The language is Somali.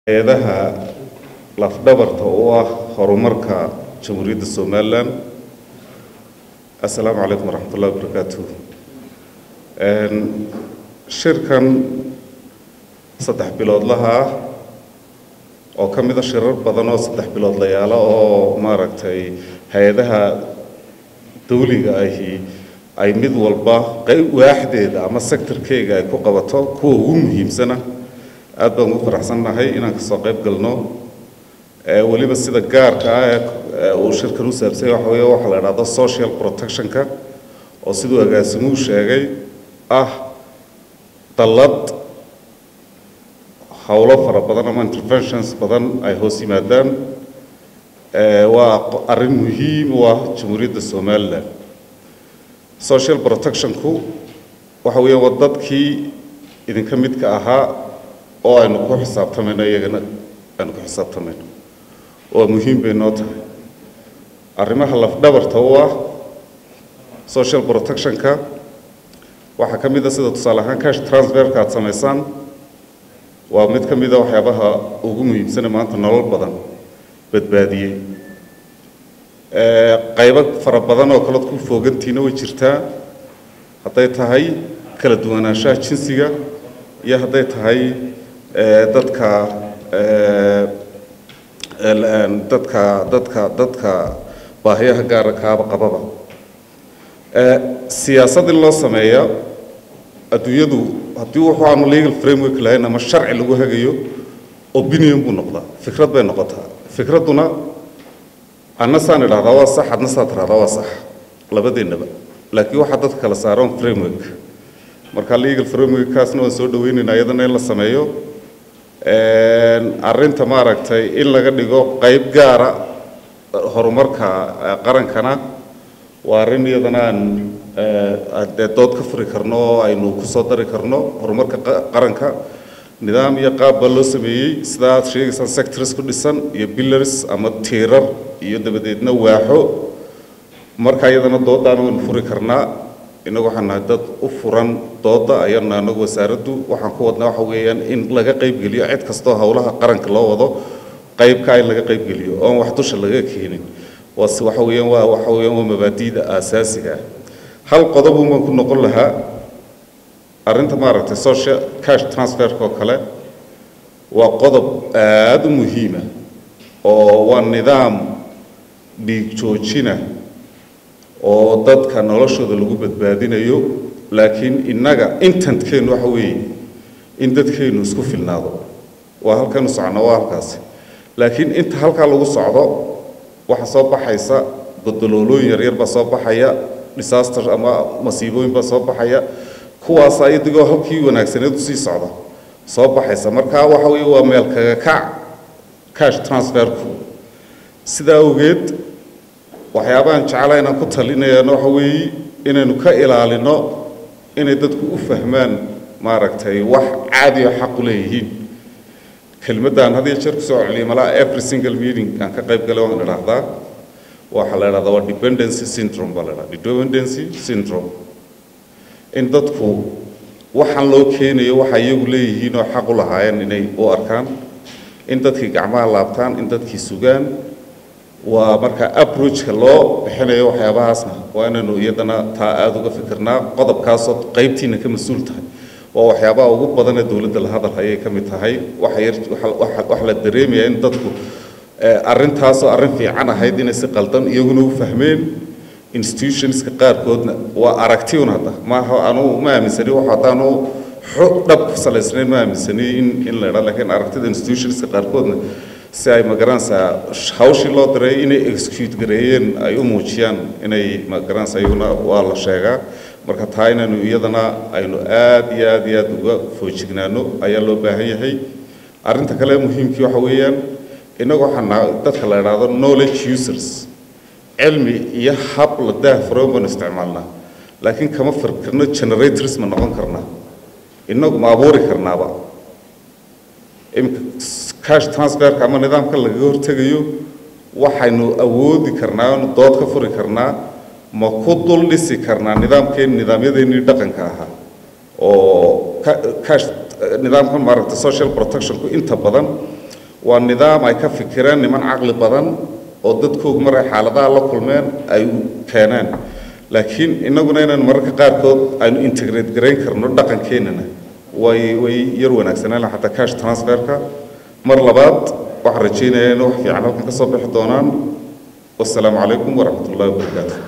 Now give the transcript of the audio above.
hay-adaha lafdhabarta u ah horumarka jamhuuriyadda somalilan assalaamu calaykum waraxmat ullahi wabarakaatuh shirkan saddex biloodlaha ah oo ka mida shirar badan oo saddex biloodlayaala oo maaragtay hay-adaha dawliga ahi ay mid walba qayb waaxdeeda ama sectorkeyga ay ku qabato kuwa ugu muhiimsana aad baan ugu faraxsannahay inaan kasoo qayb galno weliba sida gaarka ah ee uu shirkan u saabsanya waxa weeye waxaa la idhahdo social protectionka oo siduu agaasimuhu sheegay ah dallad howlo fara badan ama interventions badan ay hoos yimaadaan waa arrin muhiim u ah jamhuuriyadda somalilan social protectionku waxa weeyaan waa dadkii idinka midka ahaa oo aynu ku xisaabtamayno iyagana aynu ku xisaabtamayno waa muhiim bay noo tahay arrimaha lafdhabarta u ah social protectionka waxaa ka mid a sida tusaale ahaan cash transferka aad samaysaan waa mid ka mid a waxyaabaha ugu muhiimsane maanta nolol badan badbaadiyey qaybo fara badan oo kaleod ku foogantiina way jirtaa hadday tahay kala duwanaanshaha jinsiga iyo hadday tahay dadka dadka dadka dadka baahiyaha gaara kaaba qababa siyaasad in loo sameeya adduunyadu haddii wuxuu aanu legal framework lahayn ama sharci lagu hagayo opinion buu noqdaa fikrad bay noqotaa fikradduna anna saan idhahdaa waa sax adna saa tiraahdaa waa sax labadeennaba laakiin waxaa dadka kala saaran framework marka legal frameworkkaasna waan soo dhaweynaynaa iyadana in la sameeyo arrinta maaragtay in laga dhigo qayb gaara horumarka qarankana waa arrin iyadana aan dee dood ka furi karno oo aynu ku soo dari karno horumarka qaranka nidaam iyo qaab baa loo sameeyey sidaa aad sheegaysaan sectors ku dhisan iyo billars ama tiirar iyo dabadeedna waaxo marka iyadana doodaana waynu furi karnaa innagu waxaan nahay dad u furan dooda ayana anagu wasaaraddu waxaan ku wadnaa waxa weeyaan in laga qaybgeliyo cid kastoo howlaha qaranka loo wado qaybkaa in laga qaybgeliyo oon wax dusha laga keenin waase waxa weeyaan waa waxa weeyaan waa mabaadi'da aasaasiga ah hal qodob umaan ku noqon lahaa arrinta maaragtay social cash transferka oo kale waa qodob aada u muhiima oo waa nidaam dhiig joojina oo dadka noloshooda lagu badbaadinayo laakiin innaga intentkeenu waxa weeye in dadkeennu isku filnaado waa halkaynu socno waa halkaasi laakiin inta halkaa lagu socdo waxaa soo baxaysa godoloolooyin yaryar baa soo baxaya disaster ama masiibooyin baa soo baxaya kuwaasa iyadigoo halkii wanaagsaneed usii socda soo baxaysa marka waxa weeye waa meel kaga kac cash transferku sidaa awgeed waxyaabahan jeclaa inaan ku talinayana waxa weeye inaynu ka ilaalino inay dadku u fahmaan maaragtay wax caadi oo xaq u leeyihiin kelmaddan had iyo jeer kusoo celiya malaa every single meeting aan ka qayb galay waan idhaahdaa waxaa la idhahdaa waa dependency syndrome baa la idhahdaa dependency syndrome in dadku waxaan loo keenayo waxa iyagu leeyihiin oo xaq u lahaayeen inay u arkaan in dadkii gacmaha laabtaan in dadkii sugaan waa marka approachka loo bixinayo waxyaabahaasna waa inaynu iyadana taa aada uga fikirnaa qodobkaasoo qaybtiina ka mas-uul tahay waa waxyaabaha ugu badan ee dowladda la hadal ayay ka mid tahay waxa la dareemaya in dadku arrintaasoo arrin fiican ahayd inay si qaldan iyaguna u fahmeen institutionska qaarkoodna waa aragtiun hadda maaha anu ma aaminsani wax haddaanu xog dhab ku salaysnayn ma aaminsani in in la idhaa laakiin aragtida institutionska qaarkoodna si ay magaranaysaa hawshii loo diray inay execute gareeyeen ay u muujiyaan inay magaranaysaa iyaguna waa la sheegaa marka taa inaynu iyadana aynu aad iyo aad iyo aad uga foojignaano ayaa loo baahan yahay arrinta kale muhiimkii waxa weeyaan innagu waxaan dadka la idhaahdo knowledge users cilmi iyo hab la daahfuran baanu isticmaalnaa laakiin kama firkarno generators ma noqon karnaa innagu ma abuuri karnaaba iminka cash transferka ama nidaamka lagaga hortegayo waxaynu awoodi karnaa anu dood ka furi karnaa ma ku dul dhisi karnaa nidaamkeen nidaamyadeennii dhaqanka ahaa oo cash nidaamkan maaragtay social protectionku inta badan waa nidaam ay ka fikireen niman caqli badan oo dadkoogu maray xaaladaha la kulmeen ay keeneen laakiin innaguna inaan mararka qaarkood aynu integrate garayn karno dhaqankeenana way way yar wanaagsanaan laha xataa cash transferka mar labaad waxaan rajaynayaa in wax fiican halkan ka soo bixi doonaan wasalaamu calaykum waraxmat ullahi wabarakaatu